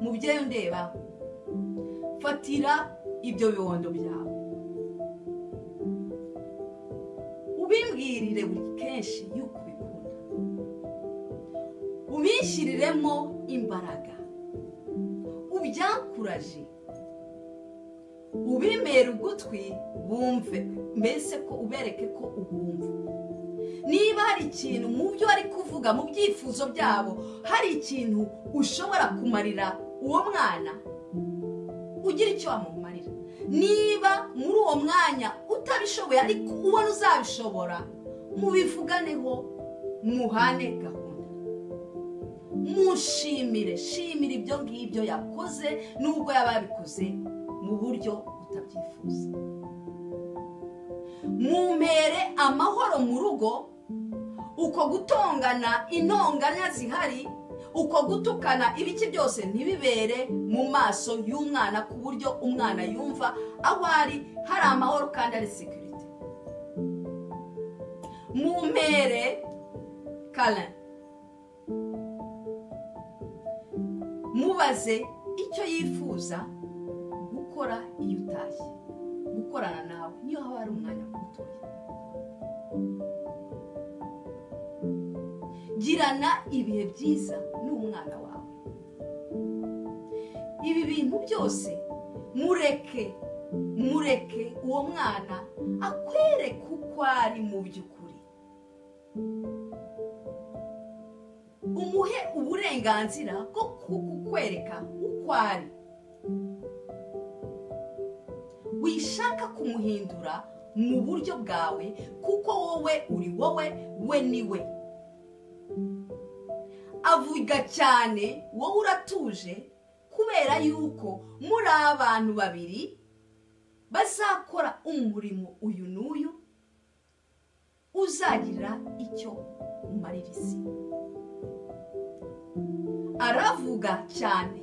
mubyeyi undeba fatira ibyo bibondo byawe ubimbwirire buri kenshi yuko ubikunda ubishyiriremo imbaraga ubyakuraje ubimera ugutwi bumve mbese ko ubereke ko ubumva niba hari ikintu mu byo bari kuvuga mu byifuzo byabo hari ikintu ushobora kumarira uwo mwana ugira icyo wamumarira niba muri uwo mwanya utabishoboye ariko ubona uzabishobora mubivuganeho muhane gahunda mushimire shimira ibyo ngibyo yakoze n'ubwo yaba yabikoze mu buryo utabyifuza mumpere amahoro mu rugo uko gutongana intonganya zihari uko gutukana ibiki byose ntibibere mu maso y'umwana ku buryo umwana yumva aho ari hari amahoro kandi ari sekirite mumpere kara mubaze icyo yifuza gukora iyo utashye gukorana nawe niyo haba hari umwanya mutoya girana ibihe byiza n'umwana wawe ibi bintu byose mureke mureke uwo mwana akwereke uko ari mu by'ukuri umuhe uburenganzira bwo kukwereka uko ari wishaka kumuhindura mu buryo bwawe kuko wowe uri wowe we ni we avuga cyane wowe uratuje kubera yuko muri abantu babiri bazakora umurimo uyu n'uyu uzagira icyo umarira isi aravuga cyane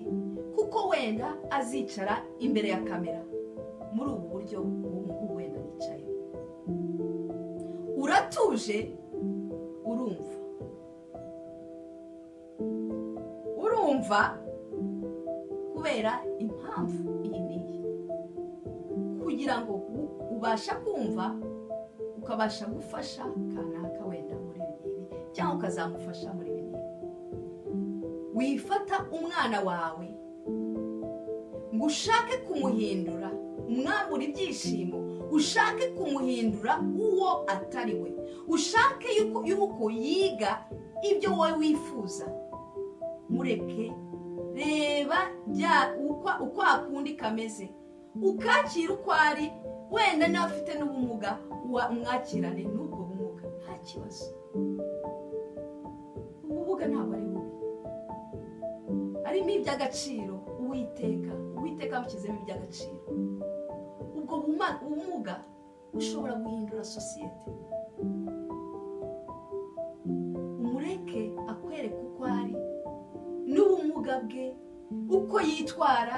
kuko wenda azicara imbere ya kamera muri ubu buryo ubu ngubu wenda yicaye uratuje urumva urumva kubera impamvu iyi n'iyi kugira ngo ubasha kumva ukabasha gufasha kanaka wenda muri ibi ngibi cyangwa ukazamufasha muri ibi ngibi wifata umwana wawe ngo ushake kumuhindura umwambura ibyishimo ushake kumuhindura uwo atari we ushake yuko yiga ibyo wowe wifuza mureke reba uko akundi kameze ukakira uko ari wenda n'abafite n'ubumuga umwakirane n'ubwo bumuga nta kibazo ubumuga ntabwo ari bubi harimo iby'agaciro uwiteka uwiteka amushyizemo iby'agaciro ubwo ubumuga bushobora guhindura sosiyete umureke akwereka uko ari n'ubumuga bwe uko yitwara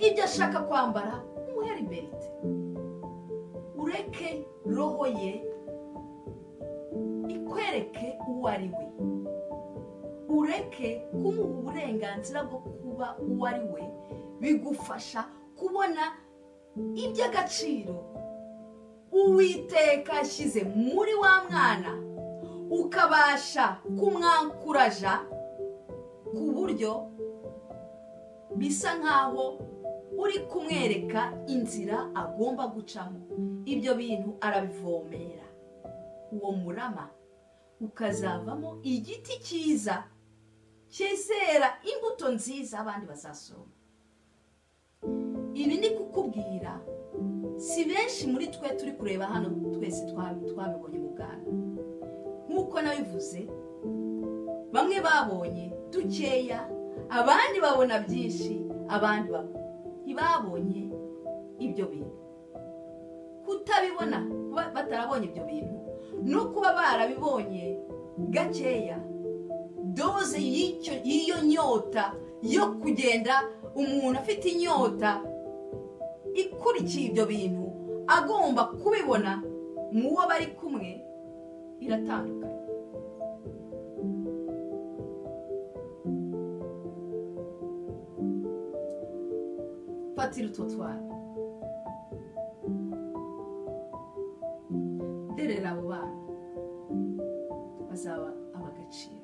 ibyo ashaka kwambara umuhe liberite ureke roho ye ikwereke uwo ari we ureke kumuha uburenganzira bwo kuba uwo ari we bigufasha kubona iby'agaciro uwiteka ashyize muri wa mwana ukabasha kumwankuraja ku buryo bisa nk'aho uri kumwereka inzira agomba gucamo ibyo bintu arabivomera uwo murama ukazavamo igiti cyiza cyizera imbuto nziza abandi bazasoroma ibi ni kukubwira si benshi muri twe turi kureba hano twese twabibonye mu bwana nk'uko nabivuze bamwe babonye dukeya abandi babona byinshi abandi ntibabonye ibyo bintu kutabibona kuba batarabonye ibyo bintu no kuba barabibonye gakeya doze y'iyo nyota yo kugenda umuntu afite inyota ikurikiye ibyo bintu agomba kubibona mu wo bari kumwe iratandukanye ufatira utwo twana derera abo bana bazaba abagaciro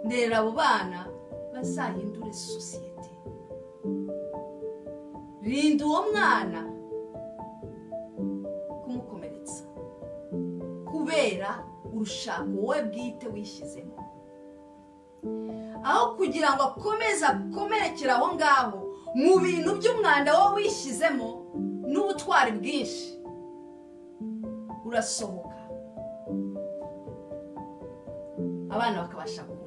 ndera abo bana bazahindure sosiyete rinda uwo mwana kumukomeretsa kubera urushako wowe bwite wishyizemo aho kugira ngo akomeze akomerekere aho ngaho mu bintu by'umwanda wowe wishyizemo n'ubutwari bwinshi urasohoka abana bakabasha gukura